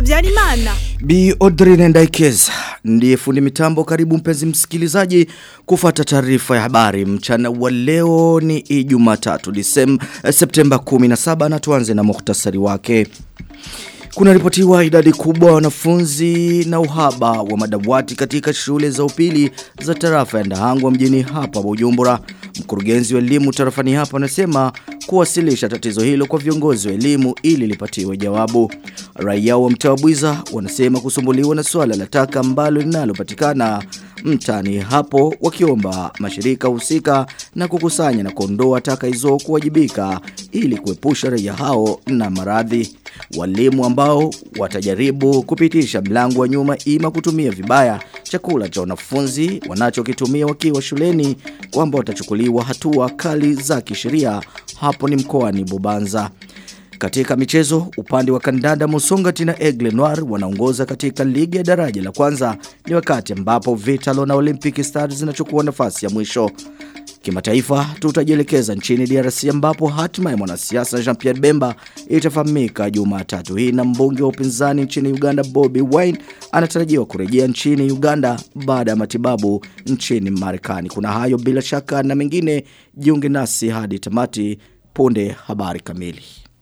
Habyarimana. Bi Audrey Ndaikez ndiye fundi mitambo karibu mpenzi msikilizaji kufata taarifa ya habari mchana wa leo ni Ijumaa 3 Disemba Septemba 17 na tuanze na muhtasari wake. Kuna ripotiwa idadi kubwa ya wanafunzi na uhaba wa madawati katika shule za upili za tarafa ya Ndahangwa mjini hapa Bujumbura. Mkurugenzi wa elimu tarafani hapa anasema kuwasilisha tatizo hilo kwa viongozi wa elimu ili lipatiwe jawabu. Raia wa mtaa wa Bwiza wanasema kusumbuliwa na swala la taka ambalo linalopatikana mtani hapo wakiomba mashirika husika na kukusanya na kuondoa taka hizo kuwajibika ili kuepusha raia hao na maradhi. Walimu ambao watajaribu kupitisha mlango wa nyuma ima kutumia vibaya chakula cha wanafunzi wanachokitumia wakiwa shuleni kwamba watachukuliwa hatua kali za kisheria hapo ni mkoani Bubanza. Katika michezo, upande wa kandanda Musongati na Aigle Noir wanaongoza katika ligi ya daraja la kwanza ni wakati ambapo Vitalo na Olympic Stars zinachukua nafasi ya mwisho. Kimataifa tutajielekeza nchini DRC ambapo hatima ya mwanasiasa Jean-Pierre Bemba itafahamika Jumatatu hii na mbunge wa upinzani nchini Uganda Bobby Wine anatarajiwa kurejea nchini Uganda baada ya matibabu nchini Marekani. Kuna hayo bila shaka na mengine jiunge nasi hadi tamati punde habari kamili.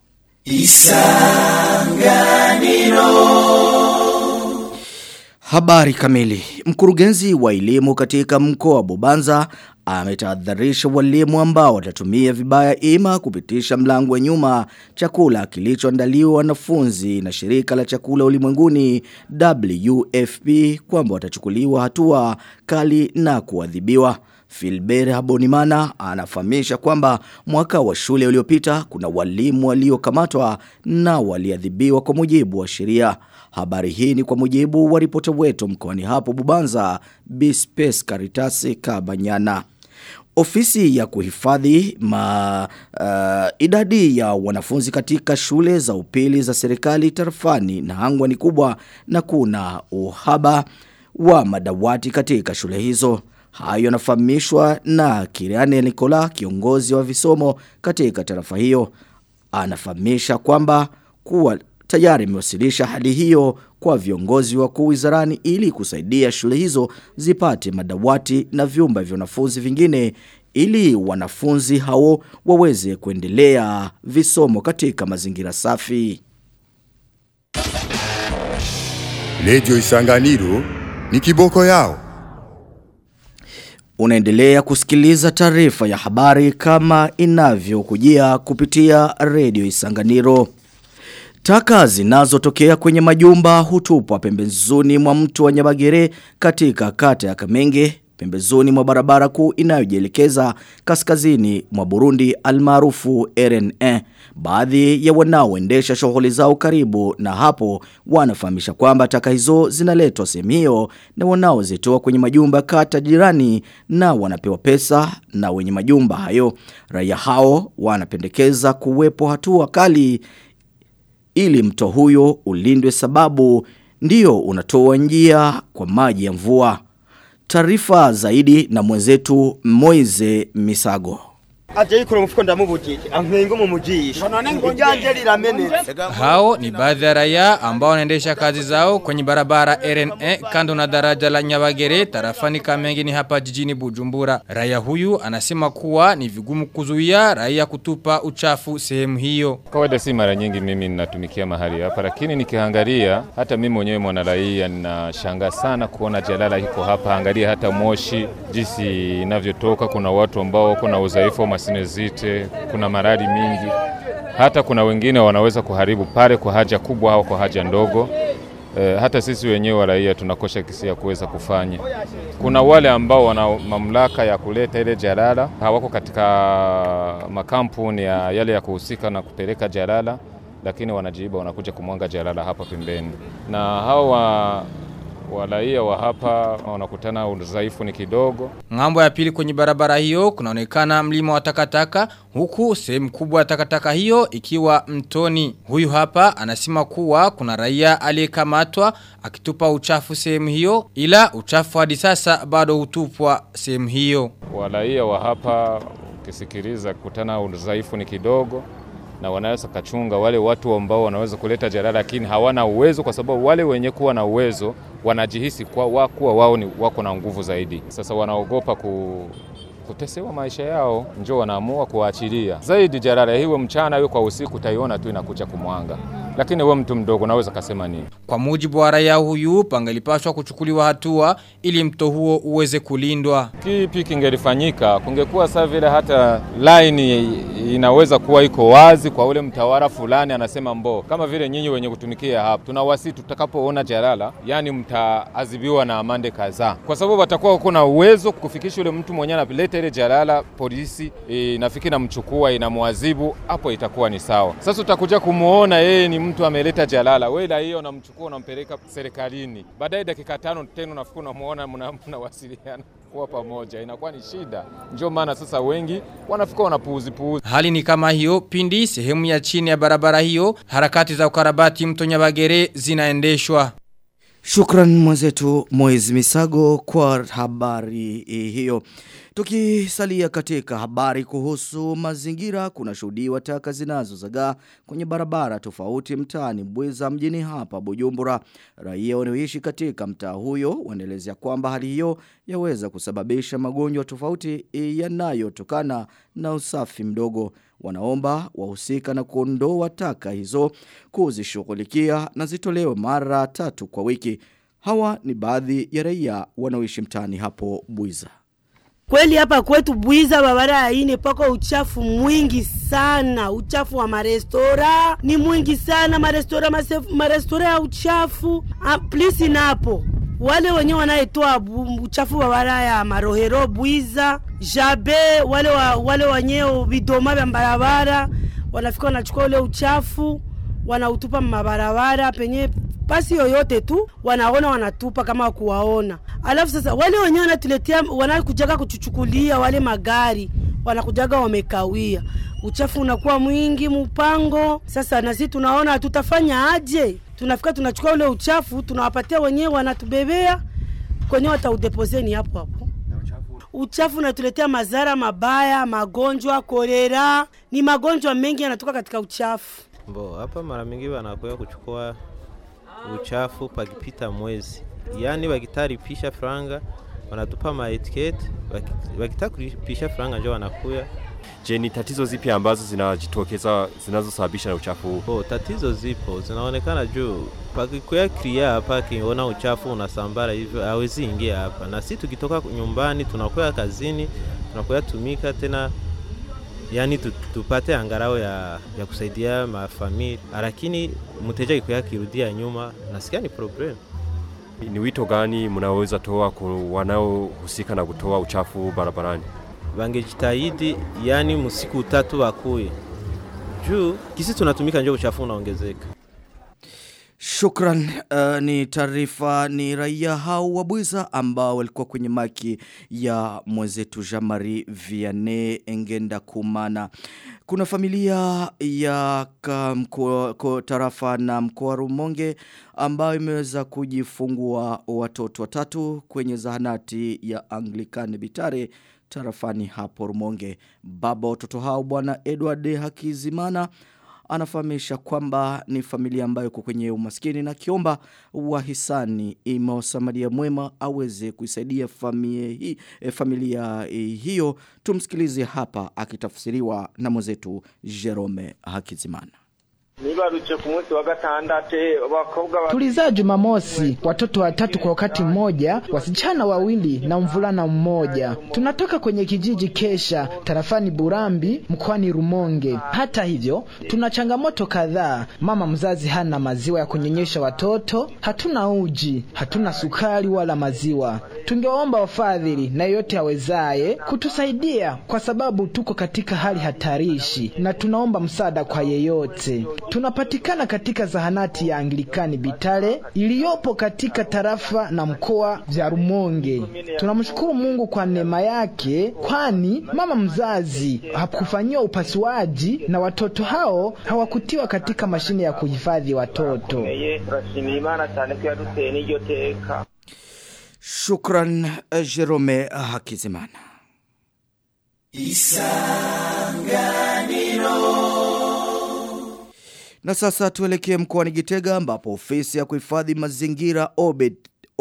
Isanganiro Habari kamili. Mkurugenzi wa elimu katika mkoa wa Bubanza ametahadharisha walimu ambao watatumia vibaya ima kupitisha mlango wa nyuma chakula kilichoandaliwa wanafunzi na shirika la chakula ulimwenguni WFP kwamba watachukuliwa hatua kali na kuadhibiwa. Filbert Habonimana anafahamisha kwamba mwaka wa shule uliopita kuna walimu waliokamatwa na waliadhibiwa kwa mujibu wa sheria. Habari hii ni kwa mujibu wa ripota wetu mkoani hapo Bubanza, Bispes Karitasi Kabanyana. Ofisi ya kuhifadhi ma uh, idadi ya wanafunzi katika shule za upili za serikali tarafani na hangwa ni kubwa na kuna uhaba wa madawati katika shule hizo. Hayo yanafahamishwa na Kiriane Nikola kiongozi wa visomo katika tarafa hiyo. Anafahamisha kwamba kuwa tayari imewasilisha hali hiyo kwa viongozi wakuu wizarani ili kusaidia shule hizo zipate madawati na vyumba vya wanafunzi vingine ili wanafunzi hao waweze kuendelea visomo katika mazingira safi. Lejo Isanganiro ni kiboko yao. Unaendelea kusikiliza taarifa ya habari kama inavyokujia kupitia redio Isanganiro. Taka zinazotokea kwenye majumba hutupwa pembezoni mwa mto wa Nyabagere katika kata ya Kamenge pembezoni mwa barabara kuu inayojielekeza kaskazini mwa Burundi almaarufu RNA. Baadhi ya wanaoendesha shughuli zao karibu na hapo wanafahamisha kwamba taka hizo zinaletwa sehemu hiyo na wanaozitoa kwenye majumba kata jirani na wanapewa pesa na wenye majumba hayo. Raia hao wanapendekeza kuwepo hatua kali ili mto huyo ulindwe sababu ndio unatoa njia kwa maji ya mvua. Taarifa zaidi na mwenzetu Moize Misago. aje yikora umufuko ndamubujije ankengo mu mujisho ijanje riramenetse Hao ni baadhi ya raia ambao wanaendesha kazi zao kwenye barabara RNA kando na daraja la Nyabagere tarafani Kamenge ni hapa jijini Bujumbura. Raia huyu anasema kuwa ni vigumu kuzuia raia kutupa uchafu sehemu hiyo. Kawaida si mara nyingi mimi ninatumikia mahali hapa, lakini nikiangalia hata mimi mwenyewe mwana raia ninashangaa sana kuona jalala iko hapa. Angalia hata moshi jinsi inavyotoka. Kuna watu ambao wako na udhaifu wa masinezite, kuna maradi mingi, hata kuna wengine wanaweza kuharibu pale kwa haja kubwa au kwa haja ndogo. E, hata sisi wenyewe wa raia tunakosha kisi ya kuweza kufanya. Kuna wale ambao wana mamlaka ya kuleta ile jalala, hawako katika makampuni ya yale ya kuhusika na kupeleka jalala, lakini wanajiiba, wanakuja kumwanga jalala hapa pembeni, na hao wa waraia wa hapa wanakutana udhaifu ni kidogo. Ngambo ya pili kwenye barabara hiyo kunaonekana mlima wa takataka huku sehemu kubwa ya takataka hiyo ikiwa mtoni. Huyu hapa anasema kuwa kuna raia aliyekamatwa akitupa uchafu sehemu hiyo ila uchafu hadi sasa bado hutupwa sehemu hiyo. Waraia wa hapa ukisikiliza kutana udhaifu ni kidogo na wanaweza kachunga wale watu ambao wanaweza kuleta jalala, lakini hawana uwezo, kwa sababu wale wenye kuwa na uwezo wanajihisi kwa wa, kuwa wao ni wako na nguvu zaidi. Sasa wanaogopa ku kutesewa maisha yao, njo wanaamua kuachilia zaidi jalala hiwe mchana hiwe kwa usiku, utaiona tu inakuja kumwanga. Lakini wewe mtu mdogo naweza kasema nini? Kwa mujibu wa raia huyu pangelipaswa kuchukuliwa hatua ili mto huo uweze kulindwa. Kipi kingelifanyika? Kungekuwa saa vile hata line inaweza kuwa iko wazi kwa ule mtawala fulani, anasema mbo, kama vile nyinyi wenye kutumikia hapa, tunawasi tutakapoona jalala, yani mtaadhibiwa na amande kadhaa, kwa sababu watakuwa kuna uwezo kufikisha ule mtu mwenyewe analeta ile jalala, polisi e, nafikiri namchukua inamwadhibu, hapo itakuwa ni sawa. Sasa utakuja kumuona yeye ni mtu ameleta jalala, wewe la hiyo unamchukua unampeleka serikalini, baadaye dakika tano tena unafikiri unamuona, mnawasiliana kuwa pamoja, inakuwa ni shida. Ndio maana sasa wengi wanafika wanapuuzi puuzi. Hali ni kama hiyo pindi sehemu ya chini ya barabara hiyo harakati za ukarabati mto Nyabagere zinaendeshwa. Shukran mwenzetu Moiz Misago kwa habari hiyo. Tukisalia katika habari kuhusu mazingira kuna shuhudiwa taka zinazozagaa kwenye barabara tofauti mtaani Bwiza mjini hapa Bujumbura. Raia wanaoishi katika mtaa huyo wanaelezea kwamba hali hiyo yaweza kusababisha magonjwa tofauti yanayotokana na usafi mdogo. Wanaomba wahusika na kuondoa taka hizo kuzishughulikia na zitolewe mara tatu kwa wiki. Hawa ni baadhi ya raia wanaoishi mtaani hapo Bwiza. Kweli hapa kwetu Bwiza barabara ya ine pako uchafu mwingi sana. Uchafu wa marestora ni mwingi sana, marestora masefu, marestora ya uchafu. Ah, please napo wale wenyewe wanayetoa uchafu barabara ya Marohero Bwiza, Jabe, wale wa, wale wenyewe vidoma vya barabara wanafika wanachukua ule uchafu wanautupa mabarabara penye pasi yoyote tu wanaona wanatupa kama kuwaona. Alafu sasa wale wenyewe wanatuletea wanakujaga kuchuchukulia wale magari wanakujaga wamekawia, uchafu unakuwa mwingi mpango. Sasa na sisi tunaona tutafanya aje? Tunafika tunachukua ule uchafu tunawapatia wenyewe, wanatubebea kwenye wataudepozeni hapo hapo. Uchafu unatuletea madhara mabaya, magonjwa, kolera, ni magonjwa mengi yanatoka katika uchafu. Mbo, hapa mara mingi wanakuya kuchukua uchafu pakipita mwezi, yaani wakitaripisha franga wanatupa maetiketi, wakitaka kulipisha franga njo wanakuya. Je, ni tatizo zipi ambazo zinajitokeza zinazosababisha na uchafu huu? Oh, tatizo zipo zinaonekana juu pakikuya kria hapa, akiona uchafu unasambara hivyo hawezi ingia hapa, na si tukitoka nyumbani tunakuya kazini tunakuya tumika tena yani tupate angarao ya, ya kusaidia mafamili, lakini mteja ikuya kirudia nyuma, nasikia ni problem. Ni wito gani mnaweza toa kwa wanaohusika na kutoa uchafu barabarani? Wangejitahidi yani msiku tatu wakuye juu kisi tunatumika njo uchafu unaongezeka. Shukran uh, ni taarifa ni raia hao wa Bwiza ambao walikuwa kwenye maki ya mwenzetu Jamari Vianney Engenda Kumana. Kuna familia ya mko, tarafa na mkoa Rumonge ambayo imeweza kujifungua watoto watatu kwenye zahanati ya Anglican Bitare tarafani hapo Rumonge. Baba watoto hao bwana Edward Hakizimana anafahamisha kwamba ni familia ambayo iko kwenye umaskini na kiomba wahisani imewasamaria mwema aweze kuisaidia familia, hii, familia hiyo. Tumsikilize hapa akitafsiriwa na mwenzetu Jerome Hakizimana. nibarutse ku munsi wa gatandatu abakobwa Tulizaa Jumamosi watoto watatu kwa wakati mmoja, wasichana wawili na mvulana mmoja. Tunatoka kwenye kijiji Kesha tarafani Burambi mkoani Rumonge. Hata hivyo, tuna changamoto kadhaa. Mama mzazi hana maziwa ya kunyonyesha watoto, hatuna uji, hatuna sukari wala maziwa. Tungewaomba wafadhili na yote awezaye kutusaidia, kwa sababu tuko katika hali hatarishi na tunaomba msaada kwa yeyote. Tunapatikana katika zahanati ya Anglikani Bitale iliyopo katika tarafa na mkoa vya Rumonge. Tunamshukuru Mungu kwa neema yake, kwani mama mzazi hakufanyiwa upasuaji na watoto hao hawakutiwa katika mashine ya kuhifadhi watoto. turashimira imana cyane ko yaduteye n'iryo teka Shukran eh, Jerome Hakizimana. Na sasa tuelekee mkoani Gitega ambapo ofisi ya kuhifadhi mazingira OBED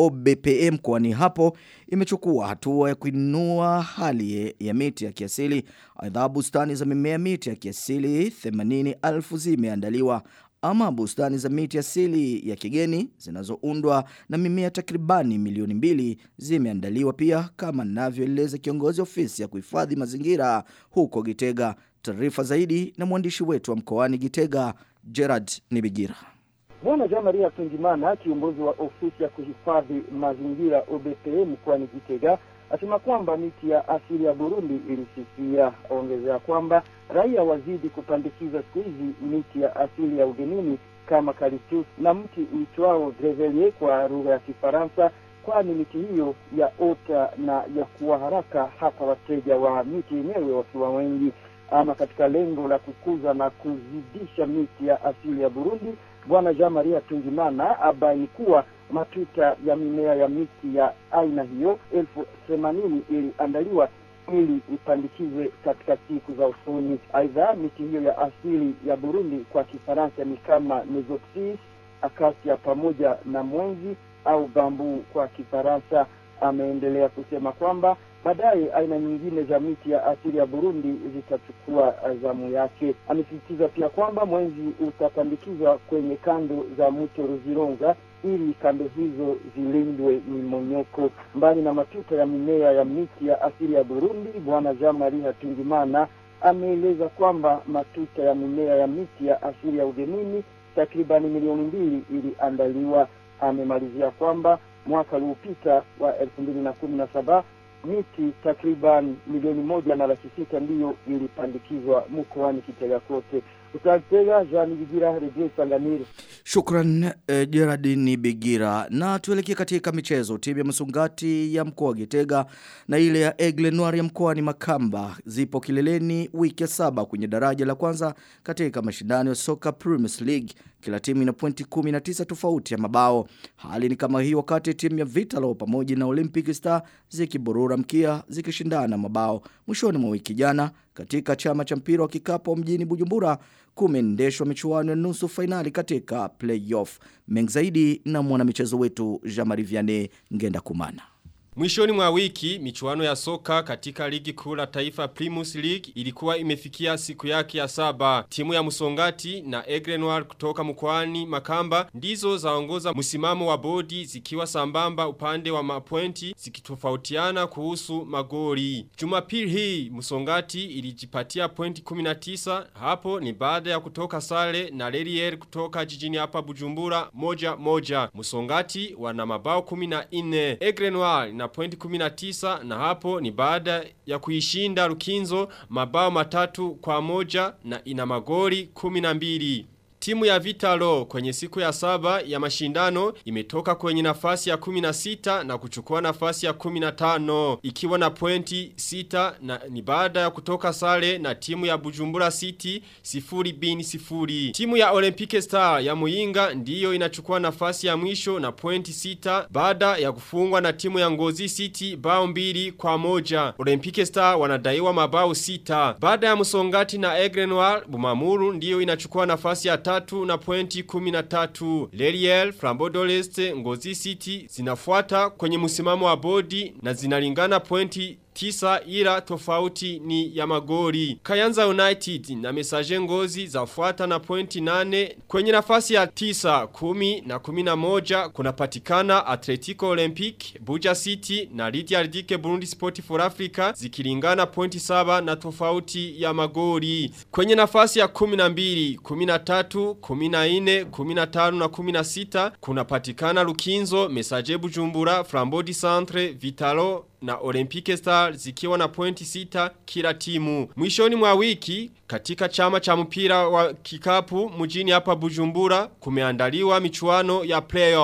OBPM mkoani hapo imechukua hatua ya kuinua hali ya miti ya kiasili. Aidha bustani za mimea miti ya kiasili 80,000 zimeandaliwa ama bustani za miti asili ya kigeni zinazoundwa na mimea takribani milioni mbili zimeandaliwa pia kama ninavyoeleza kiongozi ofisi ya kuhifadhi mazingira huko Gitega. Taarifa zaidi na mwandishi wetu wa mkoani Gitega Gerard Nibigira. Bwana Jean Maria Tungimana, kiongozi wa ofisi ya kuhifadhi mazingira OBPM mkoani Gitega, asema kwamba miti ya asili ya Burundi ilisifia. Ongezea kwamba raia wazidi kupandikiza siku hizi miti ya asili ya ugenini kama kalitus na mti uitwao grevelier kwa lugha ya Kifaransa, kwani miti hiyo ya ota na ya kuwa haraka hata wateja wa miti yenyewe wakiwa wengi. Ama katika lengo la kukuza na kuzidisha miti ya asili ya Burundi, Bwana Jean Maria Tungimana abaini kuwa matuta ya mimea ya miti ya aina hiyo elfu themanini iliandaliwa ili ipandikizwe katika siku za usoni. Aidha, miti hiyo ya asili ya Burundi kwa Kifaransa ni kama Mesopsis, akasia pamoja na mwenzi au bambu kwa Kifaransa. Ameendelea kusema kwamba baadaye aina nyingine za miti ya asili ya Burundi zitachukua zamu yake. Amesisitiza pia kwamba mwenzi utapandikizwa kwenye kando za mto Ruzironga ili kando hizo zilindwe mimonyoko. Mbali na matuta ya mimea ya miti ya asili ya Burundi, Bwana Jean Marie Hatungimana ameeleza kwamba matuta ya mimea ya miti ya asili ya ugenini takribani milioni mbili iliandaliwa. Amemalizia kwamba mwaka uliopita wa elfu mbili na kumi na saba miti takriban milioni moja na laki sita ndiyo ilipandikizwa mkoani Kitega kote. Utatega Jean Bigira, Redio Tanganyika. Shukran eh, Gerard Nibigira. Na tuelekee katika michezo. Timu ya Msungati ya mkoa wa Gitega na ile ya Aigle Noir ya mkoani Makamba zipo kileleni wiki ya saba kwenye daraja la kwanza katika mashindano ya soka Premier League. Kila timu ina pointi 19 tofauti ya mabao. Hali ni kama hii wakati timu ya Vitalo pamoja na Olympic Star zikiburura mkia zikishindana mabao. Mwishoni mwa wiki jana katika chama cha mpira wa kikapu mjini Bujumbura kumeendeshwa michuano ya nusu fainali katika playoff. Mengi zaidi na mwanamichezo wetu Jean-Marie Vianney Ngenda Kumana. Mwishoni mwa wiki, michuano ya soka katika ligi kuu la taifa Primus League ilikuwa imefikia siku yake ya saba. Timu ya Musongati na Aigle Noir kutoka mkoani Makamba ndizo zaongoza msimamo wa bodi zikiwa sambamba upande wa mapointi zikitofautiana kuhusu magori. Jumapili hii Musongati ilijipatia pointi 19 hapo ni baada ya kutoka sale na Lerier kutoka jijini hapa Bujumbura moja moja. Musongati wana mabao 14. Aigle Noir na pointi 19 na hapo ni baada ya kuishinda Rukinzo mabao matatu kwa moja na ina magori 12. Timu ya Vitalo kwenye siku ya saba ya mashindano imetoka kwenye nafasi ya 16 na kuchukua nafasi ya 15 ikiwa na pointi 6 na ni baada ya kutoka sare na timu ya Bujumbura City sifuri bin sifuri. Timu ya Olympic Star ya Muyinga ndiyo inachukua nafasi ya mwisho na pointi 6 baada ya kufungwa na timu ya Ngozi City bao mbili kwa moja. Olympic Star wanadaiwa mabao 6. Baada ya Musongati na Aigle Noir Bumamuru ndiyo inachukua nafasi ya tatu na pointi kuminatatu. Leriel, Flambeau Leste, Ngozi City zinafuata kwenye msimamo wa bodi na zinalingana pointi tisa ila tofauti ni ya magori. Kayanza United na Messager Ngozi zafuata na pointi nane. Kwenye nafasi ya tisa, kumi na kumi na moja kunapatikana Atletico Olympic, Buja City na Lydia Ardike Burundi Sport for Africa zikilingana pointi saba na tofauti ya magori. Kwenye nafasi ya kumi na mbili, kumi na tatu, kumi na ine, kumi na tano na kumi na sita kunapatikana Lukinzo, Messager Bujumbura, Flambodi Centre, Vitalo na Olympic Star zikiwa na pointi sita kila timu. Mwishoni mwa wiki katika chama cha mpira wa kikapu mjini hapa Bujumbura kumeandaliwa michuano ya playoff.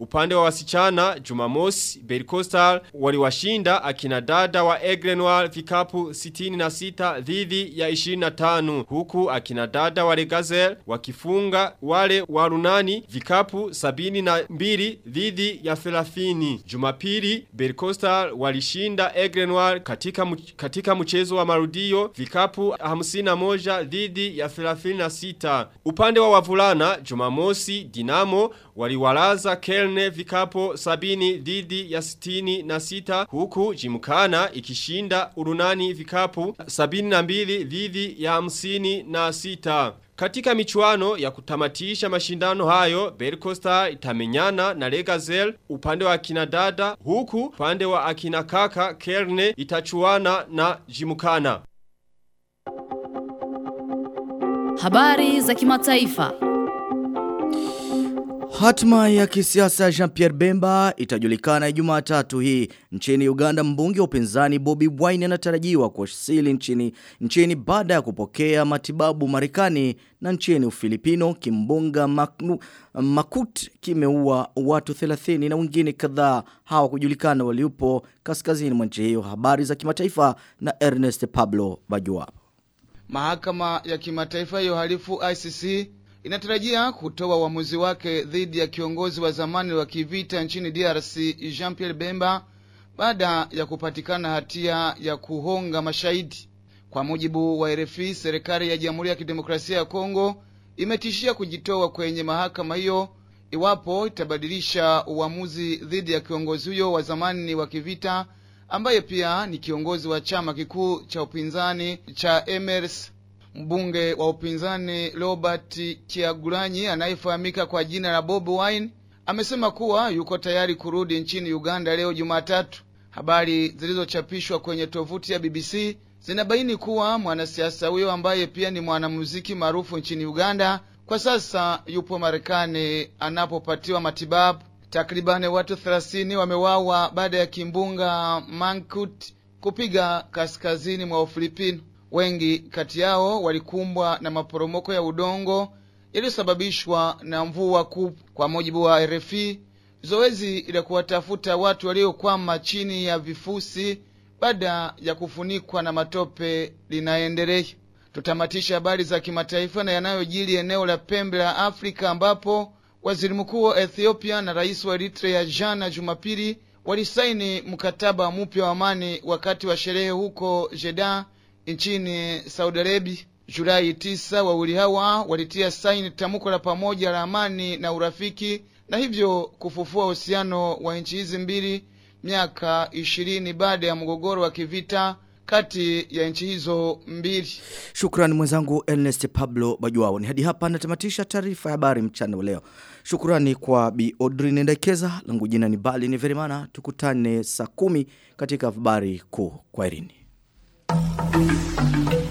Upande wa wasichana Jumamosi Berkostal waliwashinda akina dada wa Egrenoir vikapu 66 dhidi ya 25 huku akina dada wa Regazel wakifunga wale wa Runani vikapu 72 dhidi ya 30. Jumapili Berkostal walishinda Egrenoir katika mch- katika mchezo wa marudio vikapu 51 dhidi ya 36. Upande wa wavulana Jumamosi Dinamo waliwalaza Kelne vikapo 70 dhidi ya 66 huku Jimkana ikishinda Urunani vikapu 72 dhidi ya 56. Katika michuano ya kutamatisha mashindano hayo, Bercosta itamenyana na Legazel upande wa akina dada, huku upande wa akina kaka Kerne itachuana na Jimukana. Habari za kimataifa. Hatma ya kisiasa Jean-Pierre Bemba itajulikana Jumatatu hii nchini Uganda. Mbunge wa upinzani Bobby Wine anatarajiwa kuwasili nchini nchini baada ya kupokea matibabu Marekani na nchini Ufilipino. Kimbunga Maknu, Makut kimeua watu 30 na wengine kadhaa hawakujulikana waliopo kaskazini mwa nchi hiyo. Habari za kimataifa na Ernest Pablo Bajua. Mahakama ya kimataifa ya uhalifu ICC inatarajia kutoa uamuzi wake dhidi ya kiongozi wa zamani wa kivita nchini DRC Jean-Pierre Bemba baada ya kupatikana hatia ya kuhonga mashahidi. Kwa mujibu wa RFI, serikali ya Jamhuri ya Kidemokrasia ya Kongo imetishia kujitoa kwenye mahakama hiyo iwapo itabadilisha uamuzi dhidi ya kiongozi huyo wa zamani wa kivita ambaye pia ni kiongozi wa chama kikuu cha upinzani cha MRS. Mbunge wa upinzani Robert Kyagulanyi anayefahamika kwa jina la Bob Wine amesema kuwa yuko tayari kurudi nchini Uganda leo Jumatatu. Habari zilizochapishwa kwenye tovuti ya BBC zinabaini kuwa mwanasiasa huyo ambaye pia ni mwanamuziki maarufu nchini Uganda kwa sasa yupo Marekani anapopatiwa matibabu. Takribani watu 30 wamewawa baada ya kimbunga Mankut kupiga kaskazini mwa Ufilipino. Wengi kati yao walikumbwa na maporomoko ya udongo yaliyosababishwa na mvua kubwa. Kwa mujibu wa RFI, zoezi la kuwatafuta watu waliokwama chini ya vifusi baada ya kufunikwa na matope linaendelea. Tutamatisha habari za kimataifa na yanayojiri eneo la pembe la Afrika ambapo waziri mkuu wa Ethiopia na rais wa Eritrea jana Jumapili walisaini mkataba mpya wa amani wakati wa sherehe huko Jeddah nchini Saudi Arabia. Julai tisa, wawili hawa walitia saini tamko la pamoja la amani na urafiki na hivyo kufufua uhusiano wa nchi hizi mbili miaka ishirini baada ya mgogoro wa kivita kati ya nchi hizo mbili. Shukrani mwenzangu Ernest Pablo Bajuao. Ni hadi hapa natamatisha taarifa ya habari mchana wa leo. Shukrani kwa Bi Audrey Ndekeza, langu jina ni Bali ni Verimana. Tukutane saa kumi katika habari kuu. Kwaherini.